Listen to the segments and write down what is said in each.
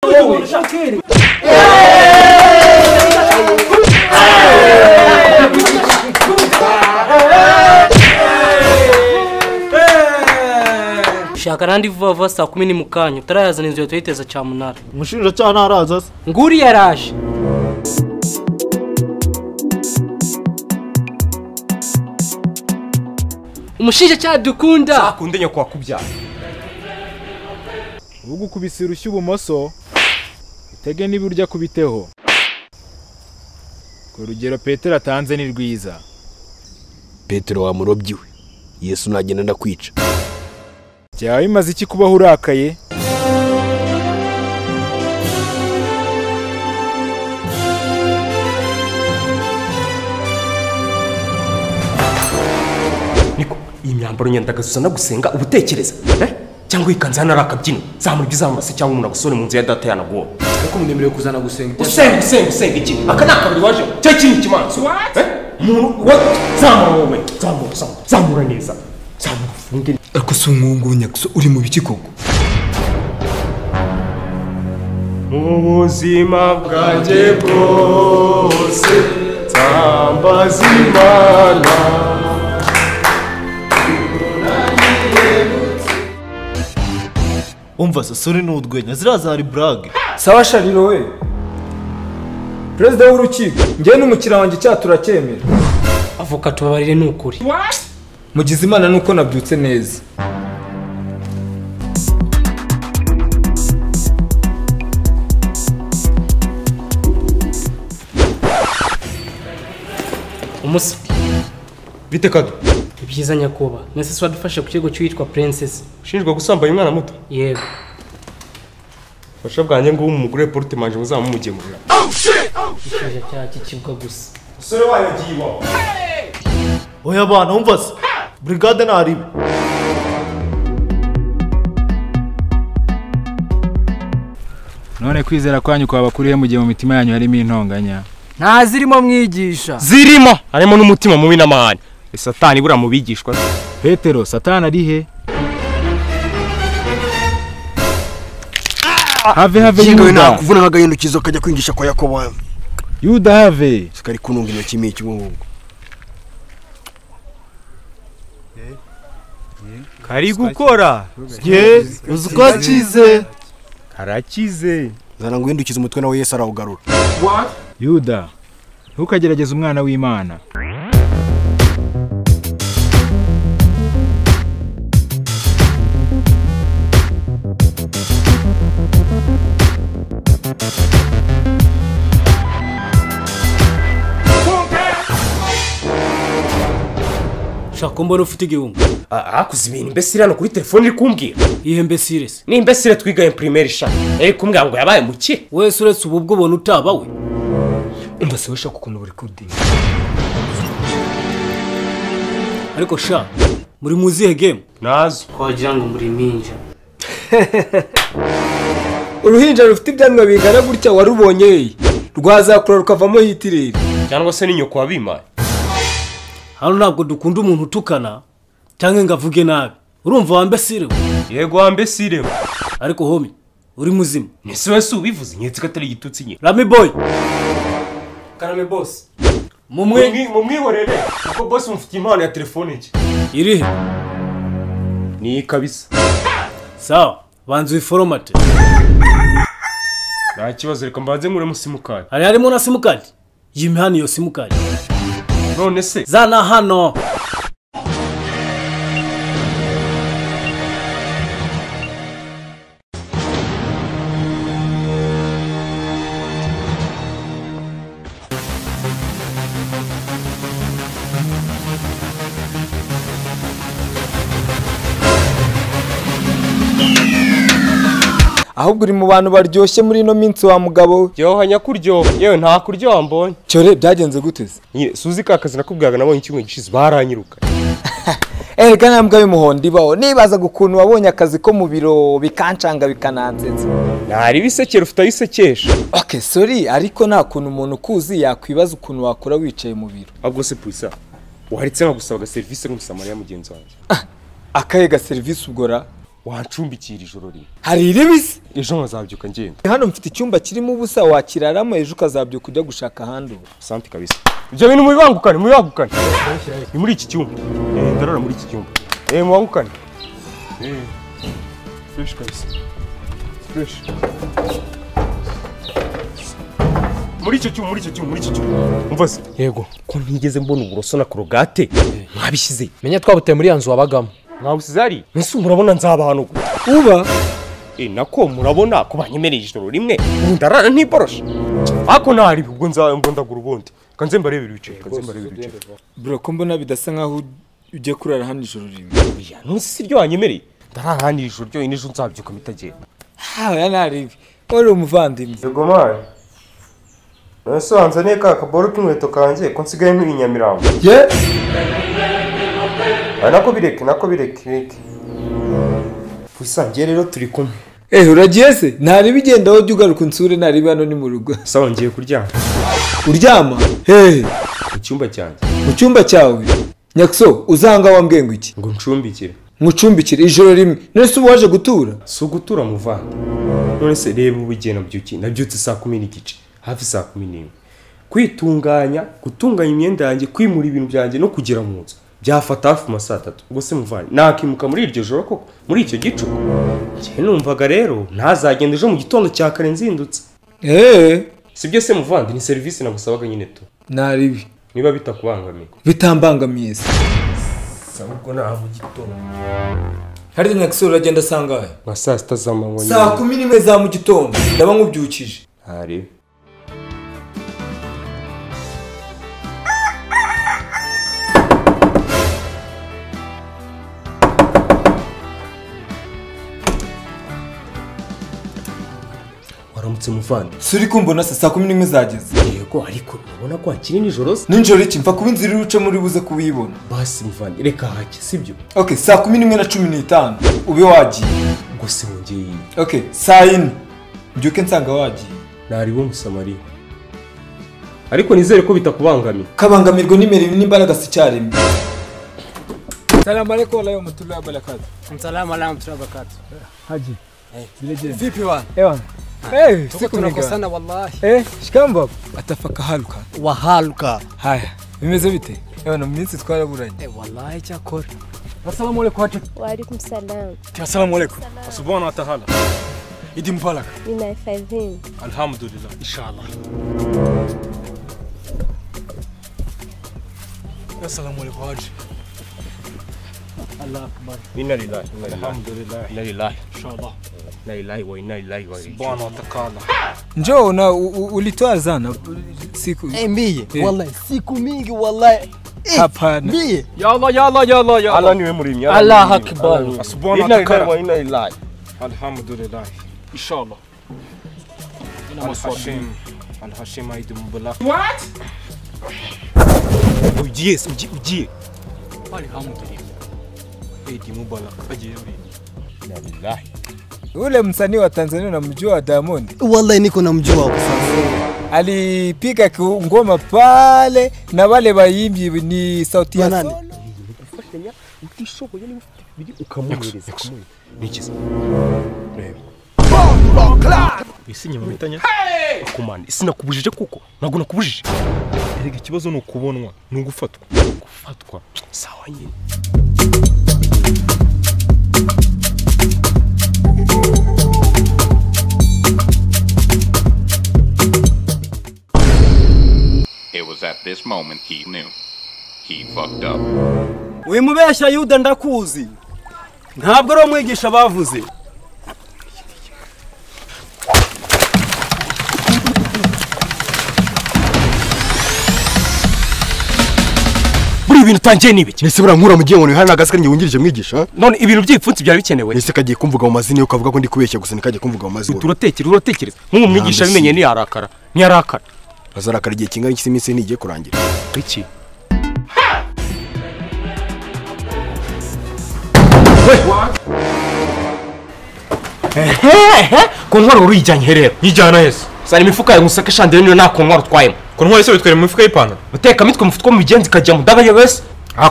wewe shaka arandi vuba vuba saa kumi ni mu kanya utarayazana inzu tuyiteza cya munara umushinjacyaha ntaraza se nguri yaraje umushinjacyaha dukunda akunde nyoko wakubyara ubwo ukubise urushyi ibumoso utege n'iburyo akubiteho ku rugero petero atanze ni rwiza petero wamurobyi we yesu nagenda ndakwica byaba bimaze iki kubaho urakaye niko iyi myambaro nyandagazuza nagusenga ubutekereza eh? cyangwa ikanzu hano ari akabyino zamurwa izamura se cyangwa umuntu agusore mu nzu ya data yanaguwo kuko mwemerewe kuzana gusenga usenga usenga usenga iki aka ni akabari waje cya kindi kimanza Eh? umuntu wa zamura wowe zamura zamura zamura neza zamura ufunge ariko si umwungunya gusa uri mu biki koko ubuzima bwanjye bwose nzambaza imana umva sasore ni urwenya ziraza hari burage sawa shariro we perezida w'urukiko njyewe n'umukiriya wanjye icyaha turacyemera avoka tubabarire ni ukuri mugize imana nuko nabyutse neza umusa bite kado ibyiza nyakuba mwese se wadufashe ku kigo cy'uwitwa princess ushinjwa gusambaye umwana muto yego fasha bwanjye ngubu umugore porute manje muzamumugemurira umushinjacyaha cy'ikibwa gusa umusore wayo agiye iwawe oya abana umva se burigade ntaribe none kwizera kwanyu kwaba kurihe mu gihe mu mitima yanyu harimo intonganya nta zirimo mwigisha zirimo harimo n'umutima mubi n'amahane satani buriya mu bigishwa petero satani ari he have have yewe yuda nakuvuna nkagahindukizo kajya kwingisha kwa yakobo yuda have sikari kununga intoki miki ubu ngubu kari gukora ye uzi ko akize karakize nzana ngo uhindukize umutwe nawe yesu arawugarura yuda ntukagerageze umwana w'imana shaka mbona ufite igihumbi akuze ibintu imbesire hano kuri telefone iri kumbwira ihe mbesire se ni imbesire twigaye primaire shana iri kumbwira ngo yabaye muke wese uretse ubu bwo ubona utaba we umva se washaka ukuntu buri kudinga ariko sha muri mu zihe gemu nazo twagira ngo muri minja uruhinja rufite ibyanwa bingana gutya warubonye ye rwazakura rukavamo hitireri cyangwa se ni nyoko wabimaye hano ntabwo dukunda umuntu utukana cyangwa ngo avuge nabi urumva wa mbesire we yego wa mbesire we ariko homi uri muzima ese wese ubivuze nyetse ko atari igitutsi nyine rami boy karame bose mumwe mumwihorere kuko bose mufitiye impano ya telefone nshya irihe ni kabisa sawa banza uyiforomate nta kibazo reka mbanze nkuremo simukadi hari harimo na simukadi yimye hano iyo simukadi none se zana hano ahubwo uri mu bantu baryoshye muri ino minsi wa mugabo we ryoha nyakuryoha yewe nta kuryoha mbonye cyore byagenze guteze nyine suzi ka kazi nakubwiraga nabonye ikigo gishize baranyiruka erega nta mbwa y'umuhondo ibaho nibazaga ukuntu wabonye akazi ko mu biro bikancanga bikanansetsa ntari ibisekera ufite aho isekesha oke sori ariko nta kuntu umuntu ukuzi yakwibaza ukuntu wakora wicaye mu biro ahubwo se purisa waretse nkagusaba agaserivisi nk'umusamariya mugenzi wanjye akahe ga serivisi ubwo ra wancumbikira ijoro rimwe hari iribisi ejo nkazabyuka ngenda hano mfite icyumba kirimo ubusa wakiraramo ejo ukazabyuka ujya gushaka ahandi ubu sante kabisa ibyo bintu mubibangukane mubibangukane ni muri iki cyumba Eh, ndarara muri iki cyumba eh mubangukane Eh, fresh kabisa fresh muri icyo cyuma muri icyo cyuma muri icyo cyuma umva se yego ko ntigeze mbona uburoso na korogate mwabishyize menya twabuteye muri ya nzu wabagamo mwawusize hari ese murabona nzabahanugura uba E nako murabona ko banyemereye ijoro rimwe ubu ndarara ntiboroshe ako ntari ubwo nza ngo ndagura ubundi kanze mbarebe ibice kanze mbarebe ibice bro ko mbona bidasa nkaho ujya kurara hano ijoro rimwe ya ntusi si ryo wanyemereye ndarara hano iri joro ryonyine ejo nzabyuka mitagenda haya ntaribi wari umuvandimwe yego mari nasanze ne ka kaboro k'inkweto kanjye ko nsigaye nkiri nyamirambo ye nako bireke nako bireke wisangiye rero turi kumwe eh uragiye se ntari bigendaho jya ugaruka unsure ntari hano ni mu rugo sawa ngiye kuryama uryama hehe mu cyumba cyanjye mu cyumba cyawe nyakuso uzanga wambwiye ngo iki ngo ncumbikire nkucumbikire ijoro rimwe none se uba waje gutura si ugutura muvanga none se reba ubu igihe nabyuki nabyutse saa kumi n'igice hafi saa kumi n'imwe kwitunganya gutunganya imyenda yanjye kwimura ibintu byanjye no kugera mu nzu byafata hafi mu saa tatu ubwo se muvanye nakimuka muri iryo joro koko muri icyo gicuku njyewe numvaga rero ntazagenda ejo mu gitondo cya kare nzindutse eee sibyo se muvandi ni serivisi nagusabaga nyine tu ntaribi niba bitakubangamiye bitambangamiye se saba ubwo nta mu gitondo hariya nyakuso uragenda sangahe nka saa sita z'amanywa saa kumi n'imwe za mu gitondo ndaba nkubyukije ntarebe waramutse muvandi suri kumbona se saa kumi n'imwe zageze yego ariko urabona ko hakiri nijoro se nijoro iki mfa kuba inzira iri bucamo uri buze kubibona basi muvandi reka hake sibyo ok saa kumi n'imwe na cumi n'itanu ube wagiye ubwo se wongeye iyi ok saa yine mbyuke nsanga wagiye ntaribo musamariya ariko nizere ko bitakubangamiye kabangamirwa n'imirimo n'imbaraga si icyarimwe salamu alaikum walahi wa mutulahi wa barakatu Msalamu alaikum turabakatu. haji vipi wana ewa Eh, tuko siku nigani? tunakosana wallahi Eh, shikamba. baba. Atafaka haruka. wahaluka Haya, bimeze bite? Ewa, mu minsi twaraburanye. Eh, wallahi cyakora assalamu alaikum watu وعليكم السلام assalamu alaikum سبحانه وتعالى idi mubaraka لنا فايزين الحمد لله ان شاء الله assalamu alaikum haji inna lillahi inna lillahi alhamdulillah inna lillahi inna lillahi wa inna ilaihi raji'un سبحانه وتعالى Njoo na u- u- ulitoa zana siku eh mie Eh. wallahi siku mingi wallahi Eh, hapana. mie يا الله يا الله يا الله يا Allah الله niwe muremyi Allah akbar. سبحانه inna lillahi وتعالى wa inna ilaihi الحمد لله ان شاء الله الحشيم الحشيم عيد مبلغ ugiye se ugiye ugiye الحمد لله عيد مبلغ اجي يا ريت inna lillahi Ule msanii wa Tanzania unamjua Diamond? wallahi niko namjua kwa sasa Alipiga ki- ngoma pale na wale waimbi ni sauti ya Ya nani? Sol. nikiza reba bisi nyuma bitanya kumana sinakubujije kuko ntabwo nakubujije erega ikibazo ni ukubonwa ni ugufatwa fatwa sawa nyine It was at this moment he knew. He fucked up. wimubeshya yuda ndakuzi ntabwo ari umwigisha bavuze buri ibintu utangiye ni ibiki ese burankura mu gihe umuntu wihaye n'agasike wungirije mwigisha none ibintu by'ibipfunsi byari bikenewe ese kagiye kumvuga mu mazina yo kavuga ko ndi kubeshya gusa ntikajye kumvuga mu mazina turatekereza uratekereza nk'ubu mwigisha Nta mbese. abimenye ntiyarakara ntiyarakara azarakara igihe kingana iki se iminsi ye ntigiye kurangira iki kontwari wari uyijyanye herero yijyana yesu sana imifuka yawe musaka shandire niyo nta kontwari utwayemo kontwari se bitwere mu mifuka y'ipantaro muteka mitwe mufutwa mu bigenzi ikajya mu daga yowesi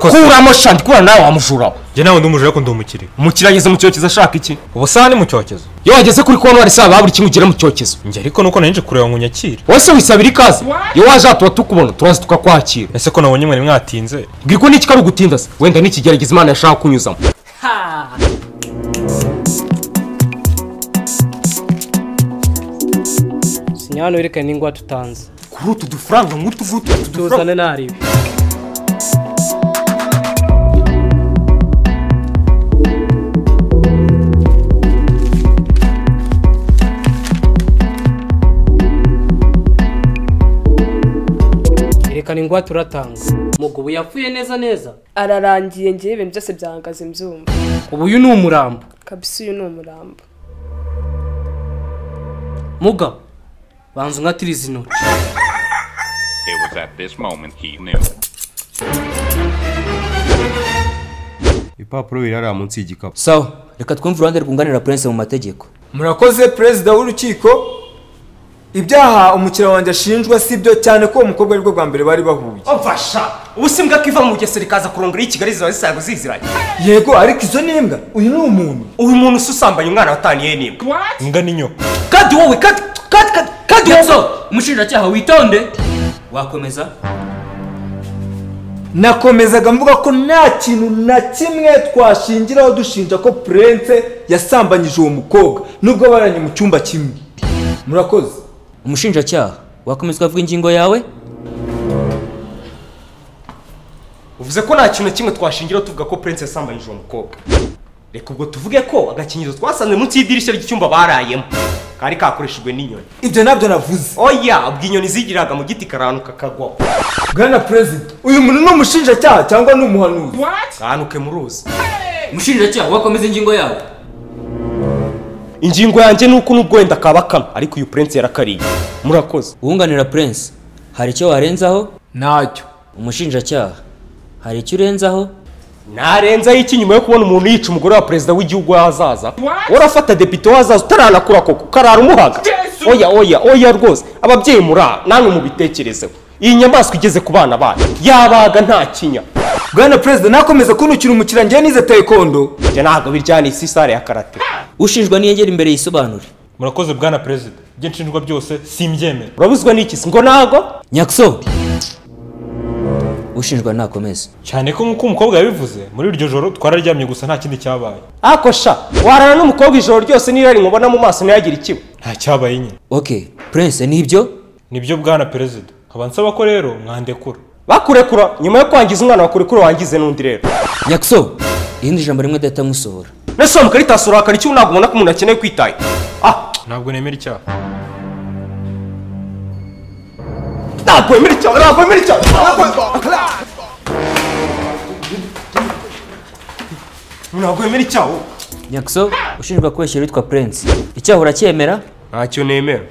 kuramo shandi kubana nawe wamujura njye nawe ndi umujura ariko ndi umukire umukire ageze mu cyokezo ashaka iki ubu saha ni mu cyokezo iyo wageze kuri kontwari saba buri kimwe ugera mu cyokezo njye ariko nuko nari nje kureba ngo unyakire wese wisabira ikaze iyo waje aha tuba tukubona turaza tukakwakira ese ko nabonye mwari mwatinze bwiko n'iki kari ugutinda se wenda n'ikigerageza imana yashaka kunyuzamo sinya hano werekane n'ingwa tutanze kuri utu dufaranga nk'utu ngutu utu tuzane ntarebe erekana ingwa turatanga umugabo yapfuye neza neza ararangiye ngewe ibintu byose byahagaze mbyumva ubu uyu ni umurambo kabisa uyu ni umurambo mugabo banza unkatiriza intoki It was at this moment he knew. ibipapuro biri hariya munsi y'igikapu sawa reka twumve uruhande rwunganira purense mu mategeko murakoze perezida w'urukiko ibyaha umukiriya wanjye ashinjwa si byo cyane ko uwo mukobwa aribwo bwa mbere bari bahuye mfasha ubu si mbwa ko iva mu bugesera ikaza kurongora y'ikigali ziba zisaga ziziranye yego ariko izo ni imbwa uyu ni umuntu uyu muntu ususambanya umwana wataniye n'imbwa imbwa n'inyoko kandi wowe kandi kandi kandi kandi wowe umushinjacyaha witonde wakomeza nakomezaga mvuga ko nta kintu na kimwe twashingiraho dushinja ko purense yasambanyije uwo mukobwa nubwo baranye mu cyumba kimwe murakoze umushinjacyaha wakomeza ukavuga ingingo yawe uvuze ko nta kintu na kimwe twashingiraho tuvuga ko purense yasambanyije uwo mukobwa reka ubwo tuvuge ko agakingirizo twasanze munsi y'idirishya ry'icyumba barayemo kari kakoreshejwe n'inyoni ibyo nabyo navuze oya ubwo inyoni zigiraga mu giti karanuka kagwaho bwana perezida uyu muntu ni umushinjacyaha cyangwa ni umuhanuzi kanuke mu ruzi umushinjacyaha wakomeza ingingo yawe ingingo yanjye ni uko nubwo wenda kaba kamwe ariko uyu purense yarakariye murakoze uwunganira purense hari icyo warenzaho ntacyo umushinjacyaha hari icyo urenzaho narenzaho iki nyuma yo kubona umuntu yica umugore wa perezida w'igihugu w'ahazaza urafata depite w'ahazaza utaranakura koko ukarara umuhaga oya oya oya rwose ababyeyi murara namwe mubitekerezeho iyi nyamaswa igeze ku bana banyu yabaga nta kinya bwana perezida nakomeza kuntukira umukiriya njyewe nize taekwondo njye ntabwo biryana isi sare ya karate ushinjwa niyegera imbere yisobanure murakoze bwana perezida ibyo nshinjwa byose simbyemera urabuzwa n'iki se ngo ntago nyakuso ushinjwa nakomeze cyane ko nk'uko umukobwa yabivuze muri iryo joro twararyamye gusa nta kindi cyabaye ako sha warara n'umukobwa ijoro ryose n'irari mubona mu maso ntiyagire ikiba nta cyabaye nyine ok prince nibyo nibyo bwana perezida nkaba nsaba ko rero mwandekura bakurekura nyuma yo kwangiza umwana bakurekura wangize n'undi rero nyakuso irindi jambo rimwe dahita nkusohora nese wa mukaritasi urakara icyo ntabwo ubona ko umuntu akeneye kwitaya ah ntabwo nemera icyaha ntabwo wemera icyaha ntabwo wemera icyaha ntabwo wemera icyaha nyakuso ushinjwa kubeshyira witwa prince icyaha uracyemera ntacyo nemera